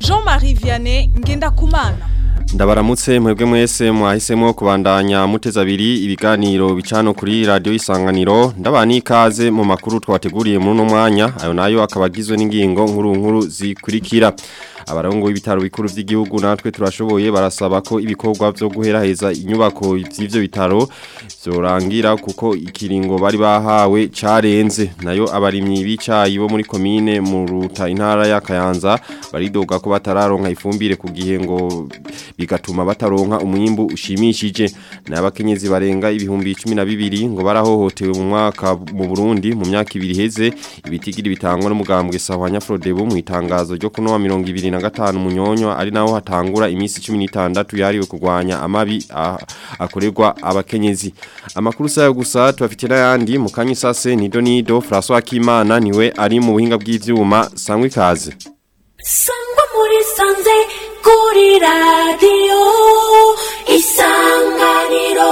Jean-Marie Vianney Ngendakumana Ndabaramutse mwebwe mwese mwahisemo kubandanya muteza abiri ibiganiro bicano kuri radio isanganiro ndabani ikaze mu makuru twateguriye muri no mwanya ayo nayo akabagizwe n'ingingo nkuru nkuru zikurikira abarongo y'ibitaro bikuru by'igihugu natwe turashoboye barasaba ko ibikorwa byo guheraheza inyubako by'ivyo bitaro byorangira kuko ikiringo bari bahawe carenze nayo abarimyi bicayi bo muri komine mu ruta intara ya Kayanza baridoga ko batararonka ifumbire ku gihe ngo bigatuma bataronka umwimbu ushimishije n'abakenyezi barenga ibihumbi 12 ngo barahohotewe mu mwaka mu Burundi mu myaka ibiri heze ibitigiri bitangwa n'umugambwe Sahwanya Frodebu mu itangazo ryo kuno wa 2025 munyonyo ari naho hatangura imisi 16 yariwe kurwanya amabi akorerwa abakenyezi amakuru sayo gusa tubafite n'ayandi mu kanyisase nido nido François Kimana niwe ari mu buhinga bw'ivyuma sangwe kaze sangwa muri sanze kuri radiyo isanganiro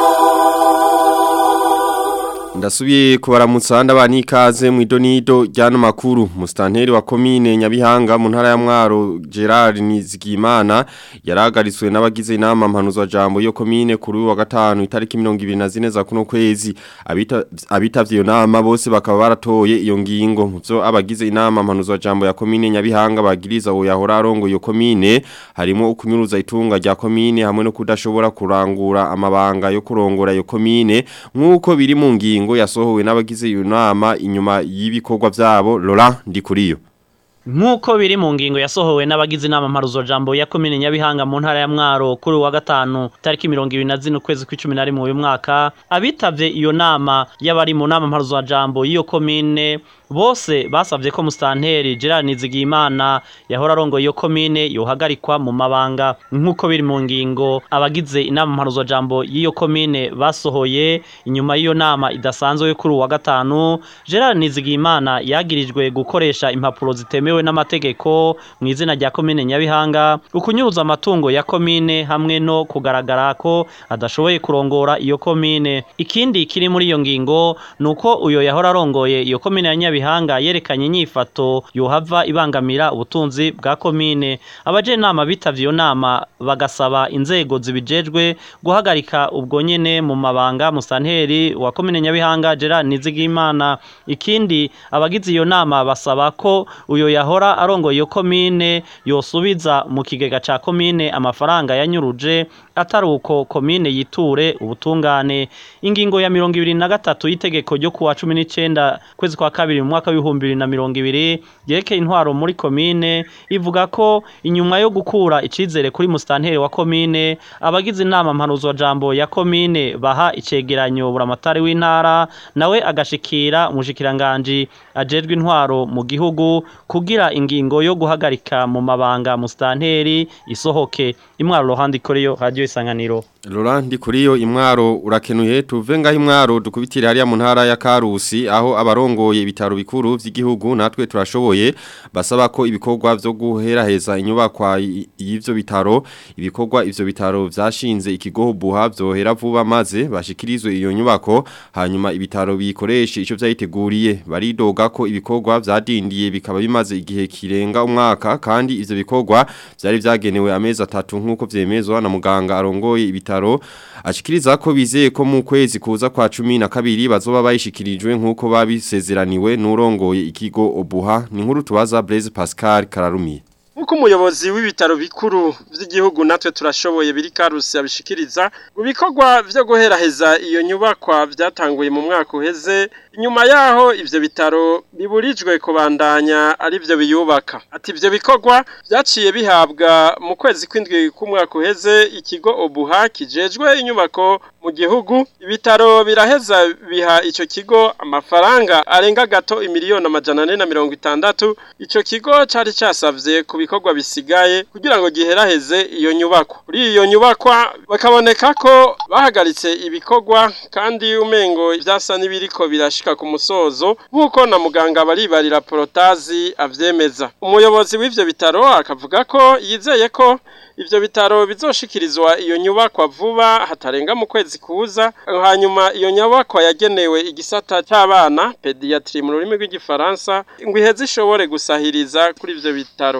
Ndasubiye kubaramutsa ndabani ikaze mu idonido ryano makuru mustanteri wa komine Nyabihanga mu ntara ya Mwaro Gerard Nizigimana yaragaritswe n'abagize inama mpanuzwa jambo yo komine kuri wa gatanu itariki 24 za kuno kwezi abita abitavye iyo nama bose bakaba baratoye iyo ngingo muvyo abagize inama mpanuzwa jambo ya komine Nyabihanga bagiriza uwo yahora arongo iyo komine harimo ukunyuruza itunga rya komine hamwe no kudashobora kurangura amabanga yo kurongora iyo komine nkuko biri mu ngingo ingingo yasohowe n'abagize iyo nama inyuma y'ibikorwa byabo Laurent Ndikuriyo Nkuko biri mu ngingo yasohowe n'abagize inama mparuzo jambo ya komine Nyabihanga mu ntara ya Mwaro kuri wa gatanu tariki 24 ukwezi kw'icumi mu uyu mwaka abitavye iyo nama y'abari mu nama mparuzo jambo y'iyo komine bose basavye ko mustanteri Gerard Nizigimana yahora arongo iyo komine yohagarikwa mu mabanga nkuko biri mu ngingo abagize inama mparuzo jambo y'iyo komine basohoye inyuma y'iyo nama idasanzwe kuri wa gatanu Gerard Nizigimana yagirijwe gukoresha impapuro zitemewe n'amategeko mu izina rya komine Nyabihanga ukunyuruza amatungo ya komine hamwe no kugaragara ko adashoboye kurongora iyo komine ikindi kiri muri iyo ngingo nuko uyo yahora arongoye iyo komine ya Nyabihanga yerekanye inyifato yohava ibangamira ubutunzi bwa komine abaje inama bitavye iyo nama bagasaba inzego zibijejwe guhagarika ubwo nyene mu mabanga musanteri wa komine Nyabihanga Gerard Nizigimana ikindi abagize iyo nama basaba ko uyo yahora arongoye iyo komine yosubiza mu kigega ca komine amafaranga yanyuruje atari uko komine yiture ubutungane ingingo ya mirongo ibiri na gatatu y'itegeko ryo kuwa cumi n'icenda kwezi kwa kabiri mu mwaka w'ibihumbi bibiri na mirongo ibiri yerekeye intwaro muri komine ivuga ko inyuma yo gukura icizere kuri musitanteri wa komine abagize inama mpanuzwa jambo ya komine baha icegeranyo buramatari w'intara nawe agashikira umushikiranganji ajejwe intwaro mu gihugu kugira ingingo yo guhagarika mu mabanga musitanteri isohoke imwaro rohandi koreyo radio isanganiro Laurent kuriyo imwaro urakenuye tuve ngaho imwaro dukubitire hariya mu ntara ya Karusi aho abarongoye ibitaro bikuru vy'igihugu natwe turashoboye basaba ko ibikorwa byo guheraheza inyubakwa y'ivyo bitaro ibikorwa ivyo bitaro vyashinze ikigo buha byohera vuba maze bashikirizwe iyo nyubako hanyuma ibitaro bikoreshe ico vyayiteguriye baridoga ko ibikorwa vyadindiye bikaba bimaze igihe kirenga umwaka kandi ivyo bikorwa vyari vyagenewe amezi atatu nkuko vyemezwa na muganga arongoye ibitaro bitaro ashikiriza ko bizeye ko mu kwezi kuza kwa 12 bazoba bayishikirijwe nkuko babisezeraniwe n'urongoye ikigo Obuha ni nkuru tubaza Blaise Pascal Kararumiye Nkuko umuyobozi w'ibitaro bikuru vy'igihugu natwe turashoboye biri karusi abishikiriza ubikorwa vyo guheraheza iyo nyubakwa vyatanguye mu mwaka uheze inyuma yaho ivyo bitaro biburijwe kubandanya ari byo biyubaka ati ivyo bikorwa vyaciye bihabwa mu kwezi kw'indwi k'umwaka uheze ikigo Obuha kijejwe inyubako mu gihugu ibitaro biraheza biha ico kigo amafaranga arenga gato imiliyoni amajana ane na mirongo itandatu ico kigo cari casavye ku bikorwa bisigaye kugira ngo giheraheze iyo nyubakwa kuri iyo nyubakwa bakaboneka ko bahagaritse ibikorwa kandi umengo ivyasa n'ibiriko birashika ku musozo nk'uko na muganga baribarira porotazi avyemeza umuyobozi w'ivyo bitaro akavuga ko yizeye ko ivyo bitaro bizoshikirizwa iyo nyubakwa vuba hatarenga mu kwezi kuza hanyuma iyo nyubakwa yagenewe igisata cy'abana pediatri mu rurimi rw'igifaransa ngo iheze ishobore gusahiriza kuri ivyo bitaro akame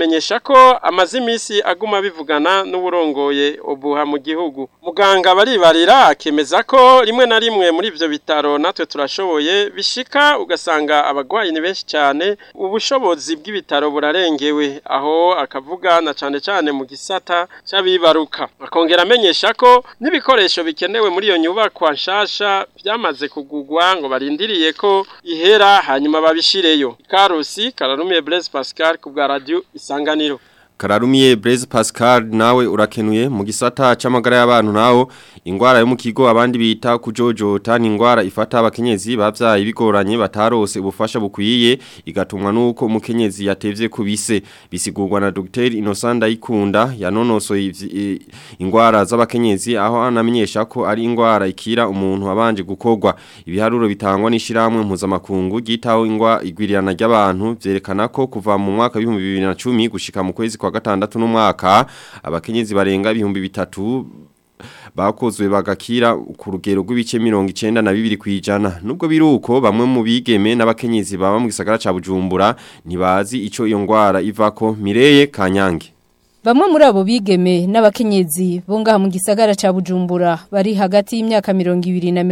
amenyesha ko amaze iminsi aguma bivugana n'uburongoye ubuha mu gihugu muganga baribarira akemeza ko rimwe na rimwe muri ivyo bitaro natwe turashoboye bishika ugasanga abagwayi ni benshi cyane ubushobozi bw'ibitaro burarengewe aho akavuga na cane cane mu gisata c'abibaruka akongera amenyesha ko n'ibikoresho bikenewe muri iyo nyubakwa nshasha byamaze kugugwa ngo barindiriye ko ihera hanyuma babishireyo karusi kararumiye Blaise Pascal ku bwa radio isanganiro Kararumiye Blaise Pascal nawe urakenuye mu gisata c'amagara y'abantu nawo ingwara yo mu kigo abandi bita kujojota ni ingwara ifata abakenyezi bavyaye bigoranye batarose ubufasha bukwiye igatumwa nuko umukenyezi yatevye kubise bisigurwa na Dr Innocent Ndayikunda yanonosoye ivyi- ingwara z'abakenyezi aho anamenyesha ko ari ingwara ikira umuntu abanje gukorwa ibiharuro bitangwa n'ishiramwe mpuzamakungu gitaho ingwa igwirirana ry'abantu vyerekana ko kuva mu mwaka wa 2010 gushika mu kwezi kwa gatandatu n'umwaka abakenyezi barenga ibihumbi bitatu bakozwe bagakira ku rugero rw'ibice mirongo icenda na bibiri kwijana nubwo biruko bamwe mu bigeme n'abakenyezi baba mu gisagara ca Bujumbura ntibazi ico iyo ngwara ivako Mireye Kanyange Bamwe muri abo bigeme n'abakenyezi bo ngaha mu gisagara ca Bujumbura bari hagati y'imyaka 20 na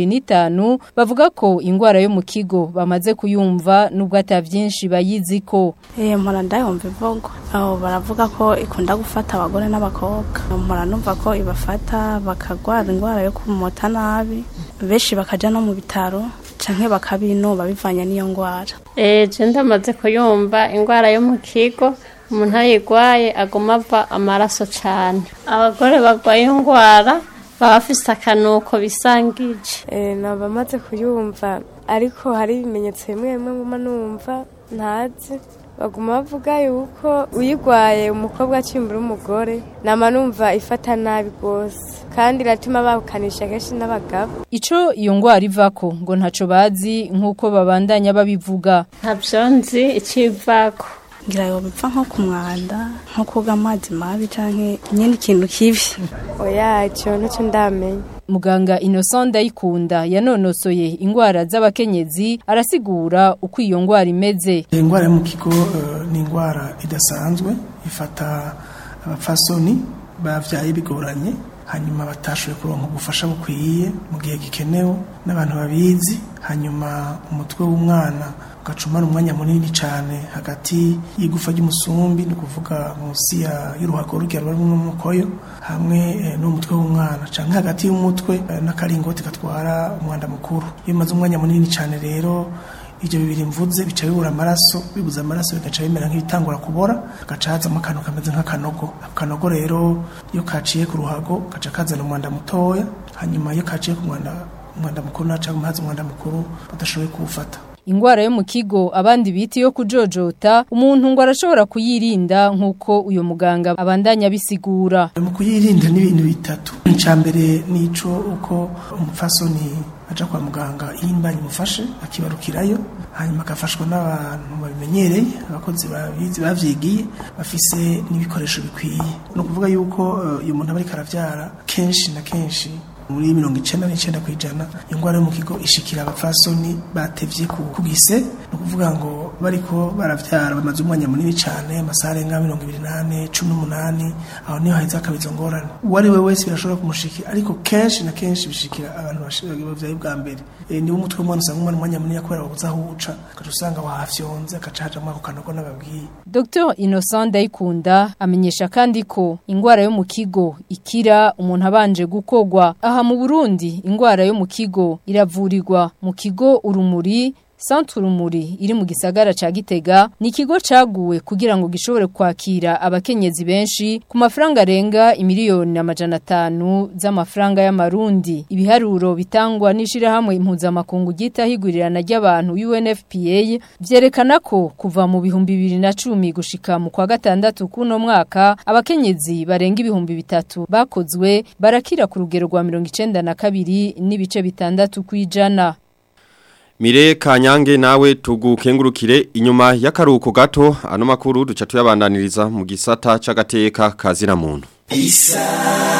25 bavuga ko ingwara yo mu kigo bamaze kuyumva nubwo atavyinshi bayiziko. Eh mpora ndayumva ivugo aho baravuga ko ikunda gufata abagore n'abakobwa mpora numva ko ibafata bakagwara ingwara yo kumota nabi benshi bakaja no mu bitaro canke bakabinuba bivanye n'iyo ngwara Eh je ndamaze kuyumva ingwara yo mu kigo umuntu ayigwaye aguma ava amaraso cane abagore bagwaye iyo ngwara baba bafise akanuko bisangije Eh, nabamaze kuyumva ariko hari ibimenyetso bimwe bimwe nguma numva ntazi baguma bavuga yuko uyigwaye umukobwa akimbura umugore nama numva ifata nabi rwose kandi iratuma babukanisha kenshi n'abagabo Ico iyo ngwara ivako ngo ntaco bazi nkuko babandanya babivuga. ntavyo nzi icivako ngira yo bipfa nko ku mwanda nko koga amazi mabi canke nyene ikintu kibi oya ico ntacyo ndamenya Muganga Innocent Ndayikunda yanonosoye ingwara z'abakenyezi arasigura uko iyo ngwara imeze. ingwara yo mu kigo eh, ni ingwara idasanzwe ifata abapfasoni bavyaye bigoranye hanyuma batashoboye kuronka ubufasha bukwiye mu gihe gikenewe n'abantu babizi hanyuma umutwe w'umwana ugacumara umwanya munini cyane hagati y'igufa ry'umusumbi ni ukuvuga munsi ya- y'uruhago rugero ruri mu mukoyo hamwe eh, n'umutwe w'umwana canke hagati y'umutwe eh, n'akaringoti gatwara umwanda mukuru iyo bimaze umwanya munini cyane rero ibyo bibiri mvuze bica bibura amaraso bibuze amaraso bigaca bimera nk'ibitangura kubora gaca hazamo akantu kameze nk'akanogo ako kanogo rero iyo kaciye ku ruhago gaca kazana umwanda mutoya hanyuma iyo kaciye ku mwanda umwanda mukuru naca haza umwanda mukuru badashoboye kuwufata Ingwara yo mu kigo abandi biti yo kujojota umuntu ngo arashobora kuyirinda nkuko uyo muganga abandanya bisigura. mu kuyirinda n'ibintu bitatu icya mbere ni ico uko umupfasoni aja kwa muganga iyo imbanyi imufashe akibarukirayo hanyuma agafashwa n'abantu babimenyereye abakozi babizi bavyigiye bafise n'ibikoresho bikwiye ni ukuvuga yuko eh, iyo umuntu aba ariko aravyara kenshi na kenshi muri mirongo icenda n'icenda kw'ijana ingwara yo mu kigo ishikira abapfasoni batevye ku kugise ni ukuvuga ngo bariko baravyara bamaze umwanya munini cane amasaha arenga mirongo ibiri n'ane cumi n'umunani aho niho haheze hakaba izo ngorane uwo ari we wese birashobora kumushikira ariko kenshi na kenshi bishikira abantu bashi- bavyaye bwa mbere e, niwo umutwe w'umwana usanga umwana umwanya munini kubera wabuze aho uca ugaca usanga wahafyonze agaca hajamwo ako kanogo n'ababwiye Dr Innocent Ndayikunda amenyesha kandi ko ingwara yo mu kigo ikira umuntu abanje gukogwa aha mu Burundi ingwara yo mu kigo iravurirwa mu kigo urumuri Centre Urumuri iri mu gisagara ca Gitega ni ikigo caguwe kugira ngo gishobore kwakira abakenyezi benshi ku mafaranga arenga imiliyoni amajana atanu z'amafaranga y'amarundi ibiharuro bitangwa n'ishirahamwe impuzamakungu gita higurirana ry'abantu UNFPA vyerekana ko kuva mu bihumbi bibiri na cumi gushika mu kwa gatandatu kuno mwaka abakenyezi barenga ibihumbi bitatu bakozwe barakira ku rugero rwa mirongo icenda na kabiri n'ibice bitandatu kwijana Mire kanyange nawe tugukengurukire inyuma y'akaruhuko gato ano makuru duca tuyabandaniriza mu gisata c'agateka kazira muntu.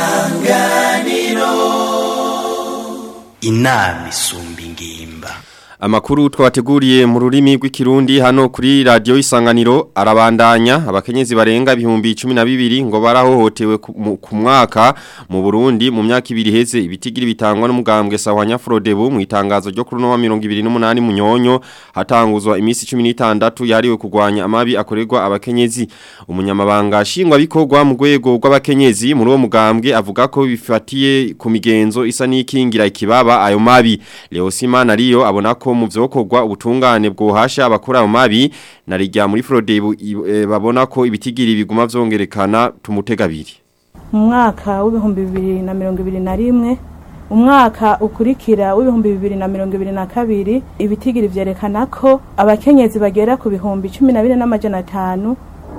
inama isumba ingimba Amakuru twabateguriye mu rurimi rw'ikirundi hano kuri radio isanganiro arabandanya abakenyezi barenga ibihumbi 12 ngo barahohotewe ku mu- ku mwaka mu Burundi mu myaka ibiri heze ibitigiri bitangwa n'umugambwe Sawanya Frodebu mu itangazo ryo kuri no wa 28 munyonyo hatanguzwa imisi 16 yariwe kugwanya amabi akorerwa abakenyezi umunyamabanga shingwa bikorwa mu rwego rw'abakenyezi muri uwo mugambwe avuga ko bifatiye ku migenzo isa n'ikingira ikibaba ayo mabi Leosima nariyo abona ko mu vyokorwa ubutungane bwohasha abakora mu mabi narijya muri Frodebu i- e, babona ko ibitigiri biguma vyongerekana tumutegabiri mu mwaka w'ibihumbi bibiri na mirongo ibiri na rimwe umwaka ukurikira w'ibihumbi bibiri na mirongo ibiri na kabiri ibitigiri vyerekana ko abakenyezi bagera ku bihumbi cumi na bine n'amajana atanu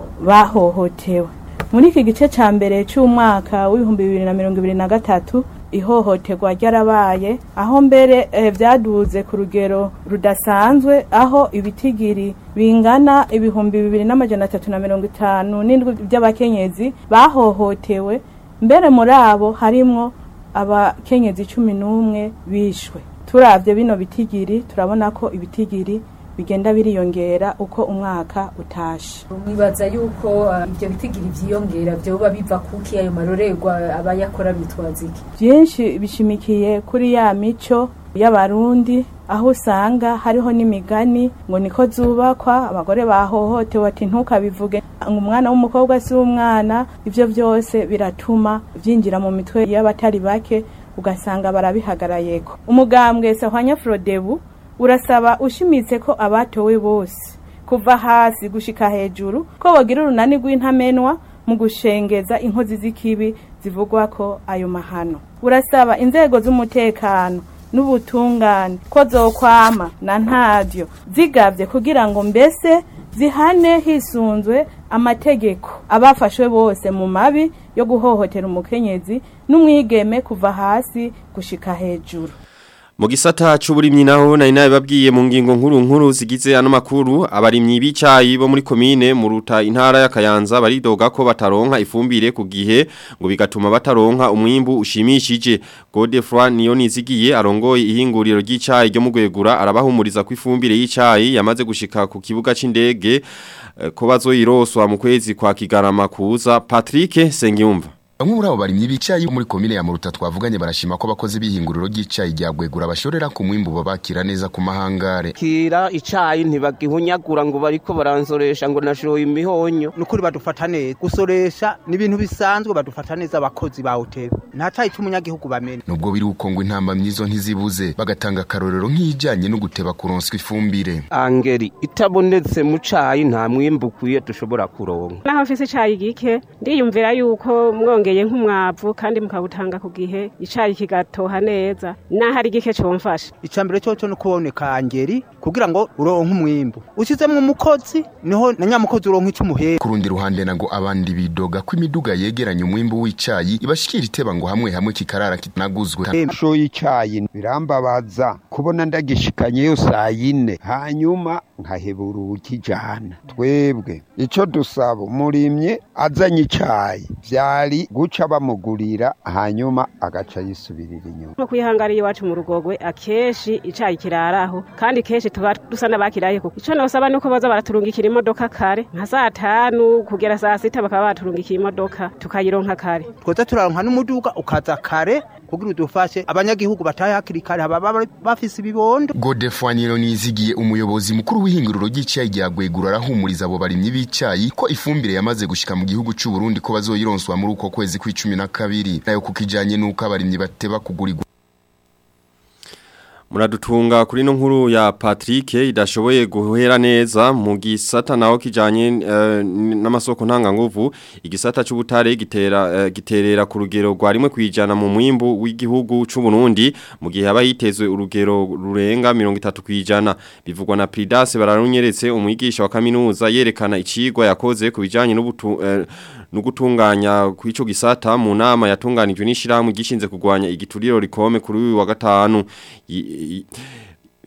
bahohotewe muri iki gice ca mbere c'umwaka w'ibihumbi bibiri na mirongo ibiri na gatatu ihohoterwa ryarabaye aho mbere eh, vyaduze ku rugero rudasanzwe aho ibitigiri bingana ibihumbi bibiri n'amajana atatu na mirongo itanu n'indwi by'abakenyezi bahohotewe mbere muri abo harimwo abakenyezi cumi n'umwe bishwe turavye bino bitigiri turabona ko ibitigiri bigenda biriyongera uko umwaka utashe mwibaza yuko uh, ibyo bitigiri vyiyongera vyoba biva kuki ayo marorerwa abayakora bitwaza iki byinshi bishimikiye kuri ya mico y'abarundi aho usanga hariho n'imigani ngo niko zubakwa abagore bahohotewe ati ntukabivuge ngo umwana w'umukobwa si umwana ibyo byose biratuma byinjira mu mitwe y'abatari bake ugasanga barabihagarayeko umugambwe sahwanya frodebu urasaba ushimitse ko abatowe bose kuva hasi gushika hejuru ko bogira urunani rw'intamenwa mu gushengeza inkozi z'ikibi zivugwa ko ayo mahano urasaba inzego z'umutekano n'ubutungane ko zokwama na ntavyo zigavye kugira ngo mbese zihane hisunzwe amategeko abafashwe bose mu mabi yo guhohotera umukenyezi n'umwigeme kuva hasi gushika hejuru Mu gisata c'uburimyi naho nari nabibabwiye mu ngingo nkuru nkuru zigize ano makuru abarimyi b'icayi bo muri komine mu ruta intara ya Kayanza baridoga ko bataronka ifumbire ku gihe ngo bigatuma bataronka umwimbu ushimishije Godefroid niyo nizigiye arongoye ihinguriro ry'icayi ryo mu gwegura arabahumuriza ko ifumbire y'icayi yamaze gushika ku kibuga c'indege eh, ko bazoyiroswa mu kwezi kwa Kigarama kuza Patrick Sengiyumva Bamwe muri abo barimyi b'icayi muri komine ya Muruta twavuganye barashima ko abakozi b'ihinguriro ry'icayi rya Gwegura bashorera ku mwimbu babakira neza ku mahangare. kira icayi ntibagihunyagura ngo bariko baransoresha ngo nashoye imihonyo nukuri badufata neza gusoresha ni ibintu bisanzwe badufata neza abakozi ba hoteli nta cayi c'umunyagihugu bamena Nubwo biri uko ngo intamba myizo ntizibuze bagatanga akarorero nk'ijanye no guteba kuronswa ifumbire. angeri itabonetse mu cayi nta mwimbu ukwiye dushobora kuronka naho mfise icayi gike ndiyumvira yuko mwongeye nk'umwavu kandi mukawutanga ku gihe icayi kigatoha neza naho ari gike comfasha icambere coco no kuboneka angeri kugira ngo uronke umwimbu ushizemwo umukozi niho na nyamukozi uronka icumuhera Ku rundi ruhande nago abandi bidoga ko imiduga yegeranya umwimbu w'icayi ibashikira iteba ngo hamwe hamwe kikarara kitanaguzwe. Sho y'icayi birambabaza kubona ndagishikanyeyo saa yine hanyuma nkahebura ukijana twebwe ico dusaba umurimye azanye icayi vyari guca bamugurira hanyuma agaca yisubirira inyuma nko kwihangariye iwacu mu rugogwe akenshi icayi kiraraho kandi kenshi tuba dusa n'abakiraye kuko ico nosaba nuko baza baraturungikira imodoka kare nka saa tanu kugera saa sita bakaba baturungikira imodoka tukayironka kare twoza turaronka n'umuduga ukaza kare kugira udufashe abanyagihugu batahe hakiri kare haba bafise ibibondo Godefroid nizigiye umuyobozi mukuru w'ihinguriro ry'icayi rya Gwegura arahumuriza abo barimyi b'icayi ko ifumbire yamaze gushika mu gihugu c'u Burundi ko bazoyironswa muri uko kwezi kw'icumi na kabiri nayo kukijanye nuko abarimyi bateba kugurirwa Muradutunga kuri no nkuru ya Patrick idashoboye guhera neza mu gisata naho kijanye uh, n'amasoko ntanga nguvu igisata c'ubutare gitera uh, giterera ku rugero rwa rimwe kwijana mu mwimbu w'igihugu c'u Burundi mu gihe haba yitezwe urugero rurenga 30 kwijana bivugwa na Pridas bararunyeretse umwigisha wa kaminuza yerekana icigwa yakoze ku bijanye n'ubutu uh, nugutunganya kwico gisata mu nama yatunganijwe n'ishirahamwe gishinze kugwanya igituriro rikome kuri uyu wa gatanu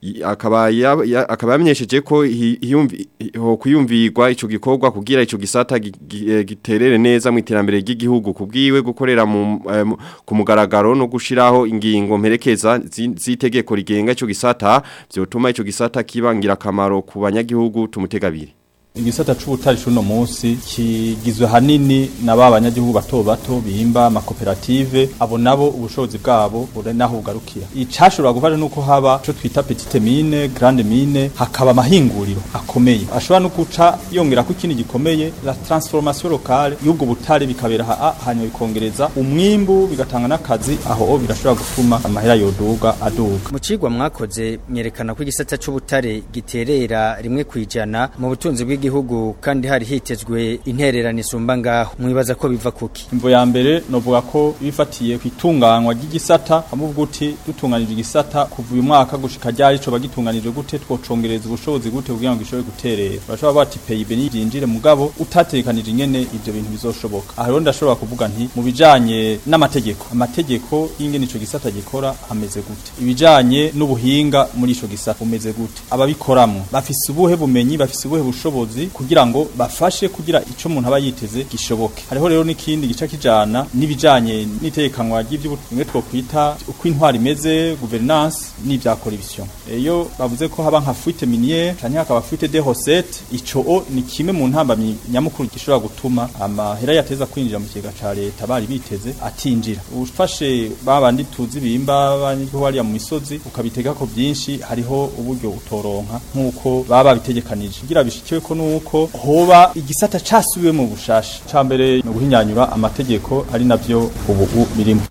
I- akaba ya- ya- akaba yamenyesheje ko hi- hiyumvi- ho kuyumvirwa ico gikorwa kugira ico gisata gi- gi- eh, giterere neza mu iterambere ry'igihugu kubwiwe gukorera mu eh, mu- ku mugaragaro no gushiraho ingingo mperekeza zi- z'itegeko rigenga ico gisata vyotuma ico gisata kibangira akamaro ku banyagihugu tumutegabiri igisata c'ubutari cuno munsi kigizwe hanini na ba banyagihugu bato bato bimba amakoperative abo nabo ubushobozi bwabo bure naho bugarukira icashobora gufasha nuko haba co twita petite mine grande mine hakaba amahinguriro akomeye ashobora no guca yongera ko ikindi gikomeye la transformation locale y'ubwo butare bikabera ha hanyuma bikongereza umwimbu bigatanga n'akazi aho birashobora gutuma amahera yoduga aduga mu cigwa mwakoze myerekana ko igisata c'ubutare giterera rimwe kwijana mu butunzi bw'igihugu kandi hari hitezwe intererano isumba ngaho mwibaza ko biva kuki imvo ya mbere novuga ko bifatiye ku itunganywa ry'igisata amuvuga uti dutunganije igisata kuva uyu mwaka gushika ryari co bagitunganije gute twocongereza ubushobozi gute kugira ngo gishobore guterera bashobora bati PIB niyinjire mugabo utatekanije ingene ivyo bintu bizoshoboka aha rero ndashobora kuvuga nti mu bijanye n'amategeko amategeko y'ingene ico gisata gikora ameze gute ibijanye n'ubuhinga muri ico gisata umeze gute ababikoramwo bafise ubuhe bumenyi bafise ubuhe bushobozi kugira ngo bafashe kugira ico umuntu aba yiteze gishoboke hariho rero n'ikindi gica kijana n'ibijanye n'itekanwa ry'ivy'ubumwe twokwita uko intwari imeze governance n'ivya corruption iyo bavuze ko haba nka fuite minière canke hakaba fuite de recettes ico o ni kimwe mu ntambamyi nyamukuru gishobora gutuma amahera yateza kwinjira mu kigega ca leta bari biteze atinjira ufashe babandi tuzi bimba banyigihugu hariya mu misozi ukabitega ko byinshi hariho uburyo utoronka nk'uko baba babitegekanije kugira bishikiwe ko nuko hoba igisata casubiwe mu bushasha ca mbere no guhinyanyura amategeko ari navyo ubu birimo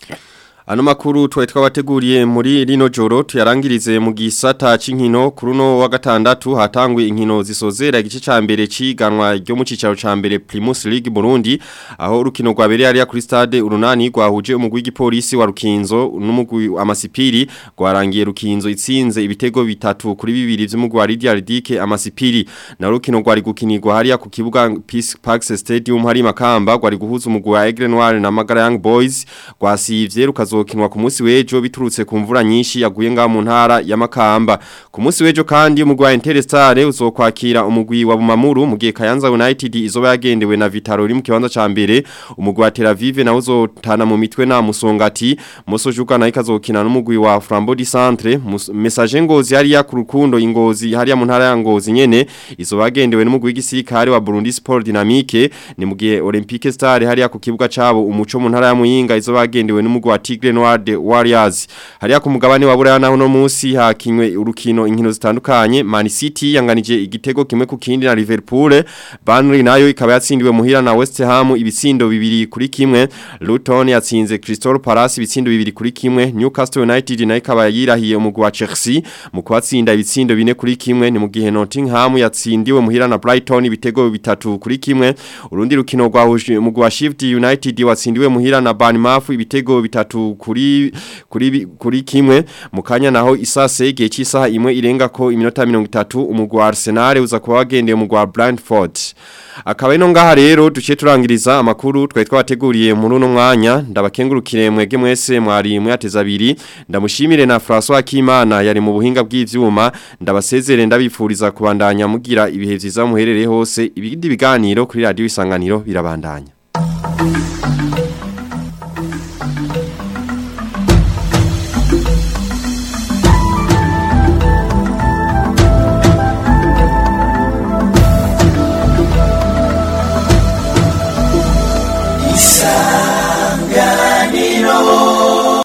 Ano makuru tuwe twabateguriye muri rino joro tuyarangirize mu gisata c'inkino kuruno wa gatandatu hatangwe inkino zisozera igice ca mbere ciganwa ryo mu cicaro ca mbere Primus League Burundi aho urukino rwabereye ari kuri stade urunani rwahuje umugwi w'igipolisi wa Rukinzo n'umugwi amasipiri rwarangiye Rukinzo itsinze ibitego bitatu kuri bibiri vy'umugwi wa Lydia Ridike amasipiri na rukino rwari gukinirwa hariya ku kibuga Peace Park Stadium hari makamba rwari guhuza umugwi wa Aigle Noir na Magara Young Boys rwasivye rukazo ruzokinwa ku munsi wejo biturutse ku mvura nyinshi yaguye nga mu ntara ya Makamba ku munsi wejo kandi umugwi wa Interestare uzokwakira umugwi wa Bumamuru mu gihe Kayanza United izoba yagendewe na Vitaro uri mu kibanza ca mbere umugwi wa Tel Aviv nawo uzotana mu mitwe na Musongati Mosojuka nayo ikazokina n'umugwi wa Flambeau du Centre message ngozi hariya ku rukundo ingozi hariya mu ntara ya Ngozi nyene izoba yagendewe n'umugwi w'igisirikare wa Burundi Sport Dynamique ni mu gihe Olympique Star hariya ku kibuga cabo umuco mu ntara ya Muyinga izoba yagendewe n'umugwi wa Tigre Noir de Warriors hariya ku mugabane wa Buraya naho no munsi hakinywe urukino inkino zitandukanye Man City yanganije igitego kimwe ku kindi na Liverpool Burnley nayo ikaba yatsindiwe muhira na West Ham ibitsindo bibiri kuri kimwe Luton yatsinze Crystal Palace ibitsindo bibiri kuri kimwe Newcastle United nayo ikaba yirahiye umugwi wa Chelsea mu kwatsinda ibitsindo bine kuri kimwe ni mu gihe Nottingham yatsindiwe muhira na Brighton ibitego bitatu kuri kimwe urundi rukino rwahuje umugwi wa Shift United watsindiwe muhira na Bournemouth ibitego bitatu kuri kuri kuri kimwe mukanya naho isase igihe cy'isaha imwe irenga ko iminota 30 umugwi wa Arsenal uza kuba wagendeye umugwi wa Brentford akaba ino ngaha rero duce turangiriza amakuru twari twabateguriye muri uno mwanya ndabakengurukire mwege mwese mwari mwateza abiri ndamushimire na François Kimana yari mu buhinga bw'ivyuma ndabasezere ndabifuriza kubandanya mugira ibihe vyiza muherereye hose ibindi biganiro kuri radio isanganiro birabandanya